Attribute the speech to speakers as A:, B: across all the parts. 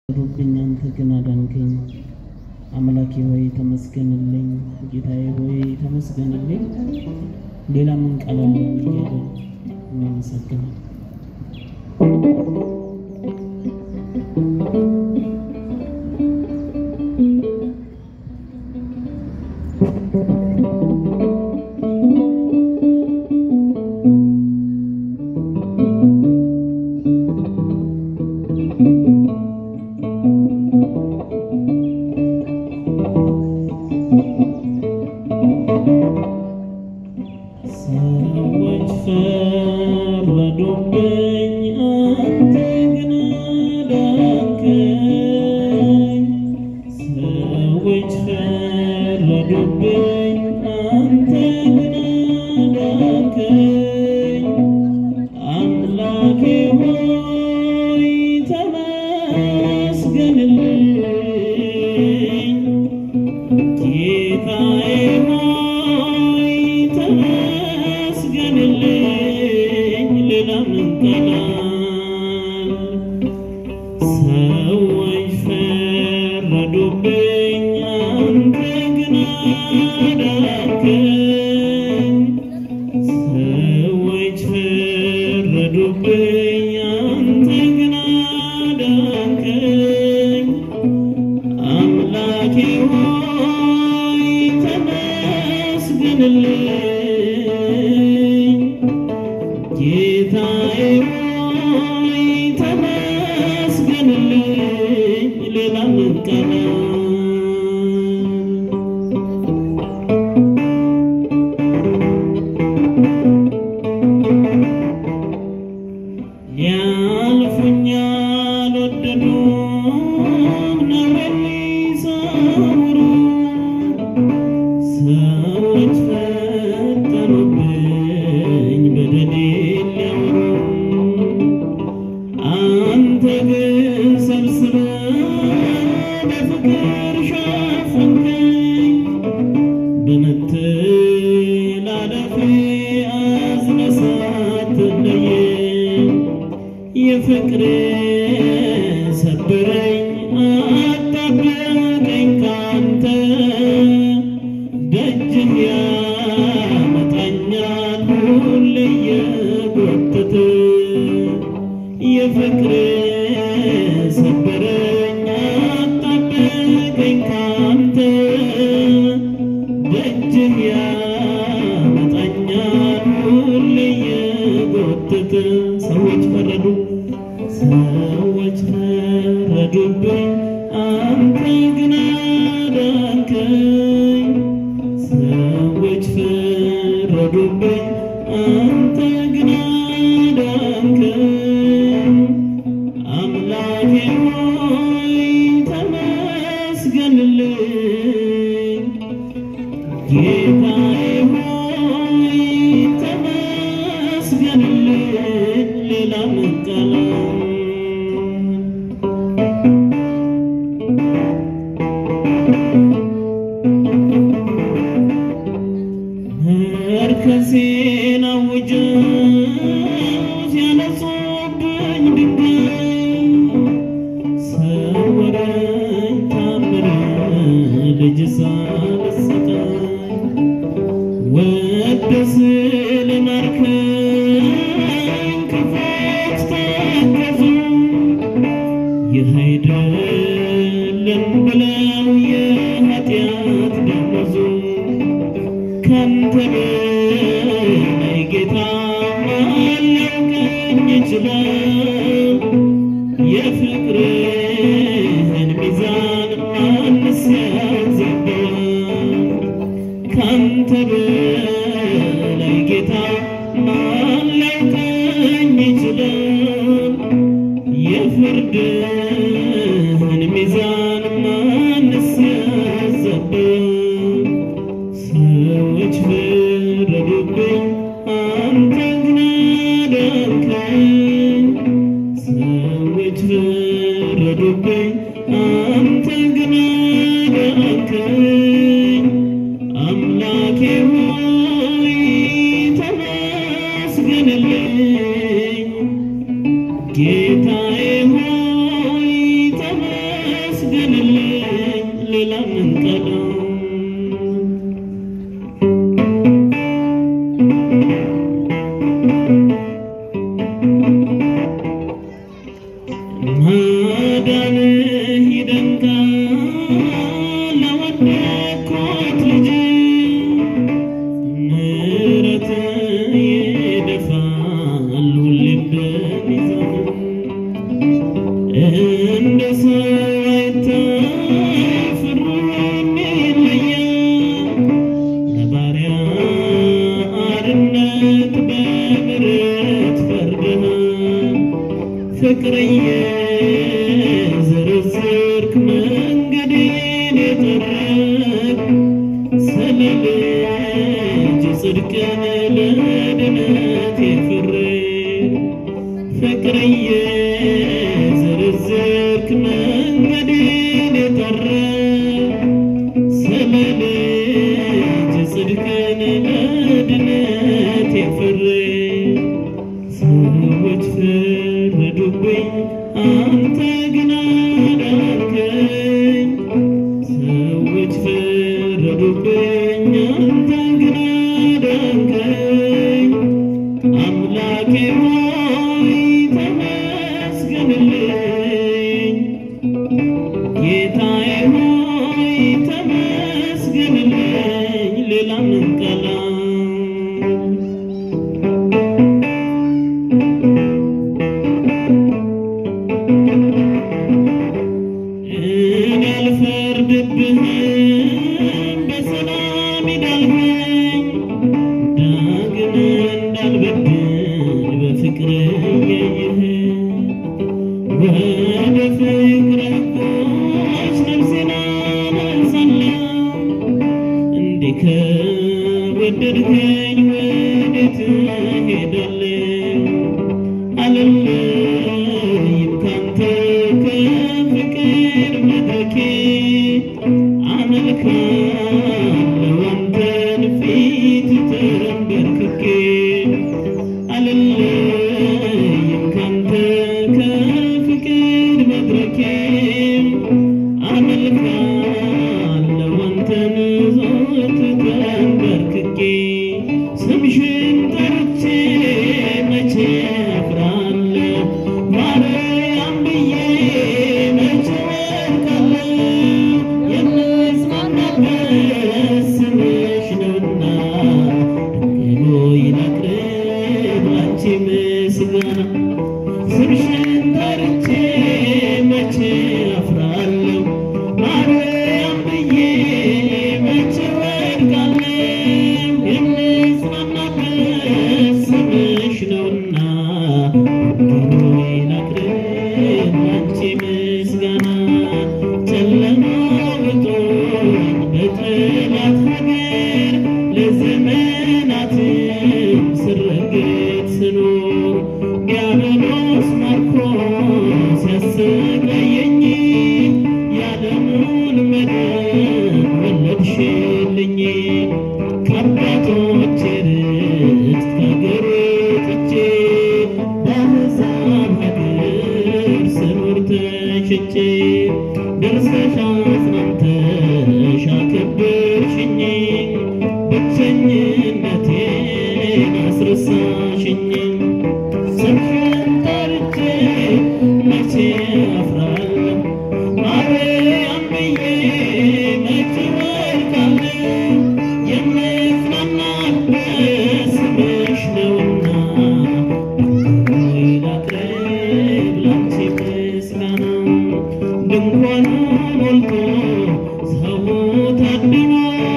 A: ሩብኝ አንተ ግን አዳንከኝ። አምላኬ ሆይ ተመስገንልኝ፣ ጌታዬ ሆይ ተመስገንልኝ። ሌላ ምን ቃል አለን እያለ እናመሰግናል። ሰዎች ፈረዱብኝ፣ አንተ ግን አዳንከኝ። ሰዎች ፈረዱብኝ፣ አንተ ግን አዳንከኝ። አምላኬ ሆይ ተመስገንልኝ። ጌታዬ ሆይ ተመስገንልኝ። ሌላ ምን ቃል ሰዎች ፈረዱብኝ፣ አንተ ግን አዳንከኝ። ሰዎች ፈረዱብኝ፣ አንተ ግን አዳንከኝ። አምላኬ ሆይ ተመስገንልኝ። ጌታዬ ሆይ ተመስገንልኝ። ሌላ ምን ቃል ያልፉኛል ወደዱ ነውሬን ሊሰውሩ ሰዎች ፈጠኑብኝ በደሌን ሊያወሩ አንተ ግን ሰብስበህ በፍቅር ሸፈንከኝ በመተላለፌ አዝነህ ሳትለየኝ የፍቅር ሰበረኝ አጣበቀኝ ካንተ ደጅም ያመጣኛል ሁሌ እየጎተተ የፍቅር ሰበረኝ አጣበቀኝ ካንተ ደጅም ያመጣኛል ሁሌ እየጎተተ ሰዎች ፈረዱ ሰዎች ፈረዱብኝ አንተ ግን አዳንከኝ ሰዎች ፈረዱብኝ አንተ ግን አዳንከኝ አምላኬ ሆይ ተመስገንልኝ ጌታዬ ሆይ ተመስገንልኝ ሌላ ምን ቃል መርከሴን አውጀው ሲያነሱብኝ ድንጋይ ሰወረኝ ታምር ልጅ ሳልሰቃይ ወደ ስለማርከኝ ክፉዎች ተከዙ ይህ አይደለም ብለው የኃጢአት ደመዙ ካንተ በላይ ጌታ ማን ሊያውቀኝ ይችላል? የፍቅርህን ሚዛን ማንስ ያዘባል? ካንተ በላይ ጌታ ማን ሊያውቀኝ ይችላል? የፍርድህን ሚዛን ማንስ ያዘባል? ሰዎች ፈረዱብኝ፣ አንተ ግን አዳንከኝ። ሰዎች ፈረዱብኝ፣ አንተ ግን አዳንከኝ። አምላኬ ሆይ ተመስገንልኝ። ጌታዬ ሆይ ተመስገንልኝ። ሌላ ምን ቀለው ማዳንህ ይደንቃል ለወደቅኩት ልጅ ምሕረትህ ይደፋል ሁሌም በሚዛን እንደ ሰው አይታፍርም ይለያል ለባሪያ አርነት በምሕረት ፈርደሃል ፍቅር የዘረዘርክ መንገዴን የጠረግ ስለ ልጅ ጽድቅን ለድነት የፍርድ ፍቅር የዘረዘርክ መንገዴን የጠረግ ስለ ልጅ ጽድቅን ለድነት የፍርድ ሰዎች ፈረዱብኝ፣ አንተ ግን አዳንከኝ። ሰዎች ፈረዱብኝ፣ አንተ ግን አዳንከኝ። አምላኬ ሆይ ተመስገንልኝ፣ ጌታዬ ሆይ ተመስገንልኝ። ሌላ ምን ቃላት እኔ አልፈርድብህም በሰላም ሂዳልኸኝ ዳግም እንዳልበድል በፍቅር እየየህ ወደ ፍቅር ሕጎች ነፍሴን አመልሳለሁ እንዲህ ከወደድከኝ ወዴት እሄዳለሁ? አልለይም ካንተ ከፍቅር መድረኬ አመልካለሁ አንተን ፊት ተንበርክኬ አልለይም ካንተ ከፍቅር መድረኬ አመልካለሁ አንተን ዞት ተንበርክኬ ስምሽን ጠርቼ መቼ አፍራለሁ ማርያም ብዬ መቼ ወድቃለሁ የምጽናናበት ስምሽ ነውና ድንግል ሆይ ላቅርብ ላንቺ ምስጋና ስምሽን ጠርቼ መቼ አፍራለሁ ማርያም ብዬ መቼ ወድቃለሁ የምጽናናበት ስምሽ ነውና ድንግል ሆይ ላቅርብ ላንቺ ምስጋና ጨለማ ውጦኝ በጠላት ሀገር ለዘመናትም ስረገጥ ስኖር ዲያብሎስ ማርኮ ሲያሰቃየኝ የዓለሙን መዳን ወለድሽልኝ ከአባቶቼ ርስት ከአገሬ ወጥቼ በአሕዛብ ሀገር ስኖር ተሽጬ ደርሰሽ አጽናንተሽ አከበርሽኝ ብቸኝነቴን አስረሳሽኝ ስምሽን ጠርቼ መቼ አፍራለሁ ማርያም ብዬ መቼ ወድቃለሁ የምጽናናበት ስምሽ ነውና ሆይ ላቅርብ ላንቺ ምስጋና ድንኳኑ ሞልቶ ሰው ታድሞ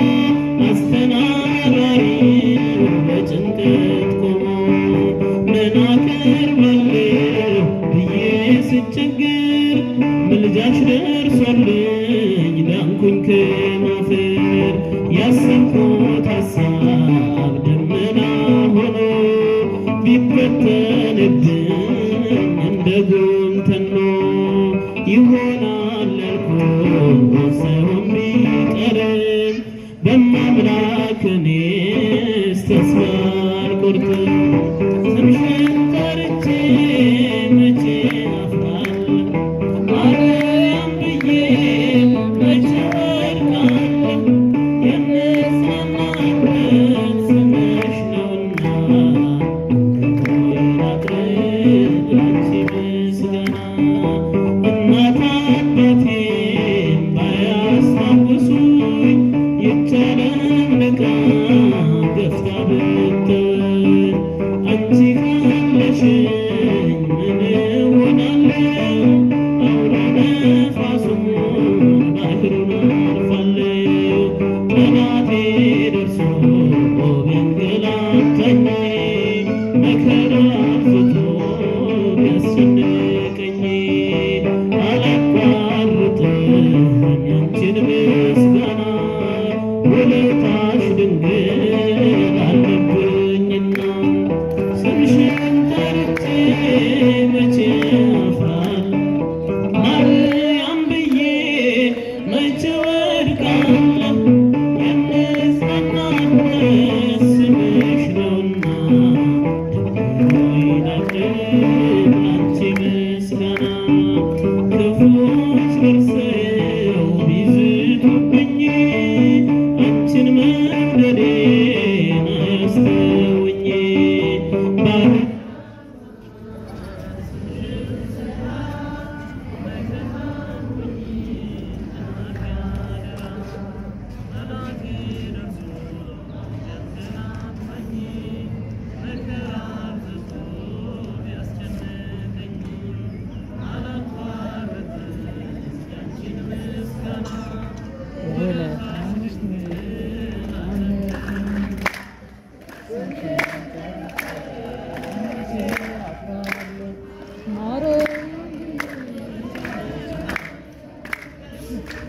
A: አስተናጋሪው በጭንቀት ቆሞ ምን አቀርባለሁ ብዬ ስቸግር ምልጃሽ ደርሶልኝ ዳንኩኝ ከማፈር ያሰብኩት ሀሳብ ደመና ሆኖ ቢበተንብኝ እንደ ጉም ተኖ ይሆናል ያልኩት ሳይሆን ቢቀርም በማምላክ እኔስ ተስፋ አልቆርጥም። ስምሽን ጠርቼ መቼ አፍራለሁ ማርያም ብዬ መቼ እናት አባቴም ባያስታውሱኝ ይቻለም ንቃ ገፍታ ብትተወኝ አንቺ ካለሽኝ ምን እሆናለሁ? አውሎ ነፋሱን ባህሩን አልፋለሁ። ጠላቴ ደርሶ ቢያንገላታኝ መከራ አብዝቶ ቢያስጨንቀኝ አላቋርጥም ያንቺን ምስጋና ውለታሽ ድንግል አለብኝና ስምሽን ጠርቼ መቼ አፍራለሁ? ማርያም ብዬ መቼ ወድቃለሁ? የምጽናናበት ስምሽ ነውና ድንግል ላቅርብ ላንቺ ምስጋና። ክፉዎች ደርሰው ቢዝቱብኝ አንቺን መውደዴን አያስተውኝ ባር
B: ማረ